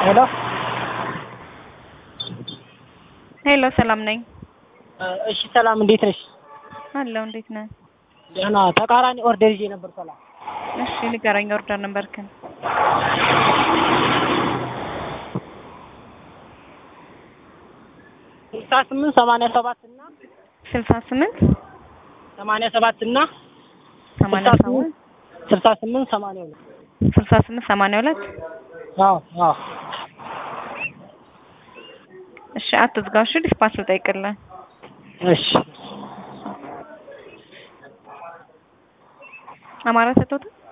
ሄሎ ሄሎ ሰላም ነኝ እሺ ሰላም እንዴት ነሽ? አለሁ። እንዴት ነህ? ደህና ተቃራኒ ኦርደር ይዤ ነበር። ሰላም እሺ ንገረኝ። ኦርደር ነበርክን? ስልሳ ስምንት ሰማንያ ሰባት እና ስልሳ ስምንት ሰማንያ ሰባት እና ሰማንያ ሰባት ስልሳ ስምንት ሰማንያ ሁለት ስልሳ ስምንት ሰማንያ ሁለት አዎ አዎ እሺ አትዝጋው። እሺ ዲስፓች ልጠይቅልህ። እሺ አማራ ሰጥቶት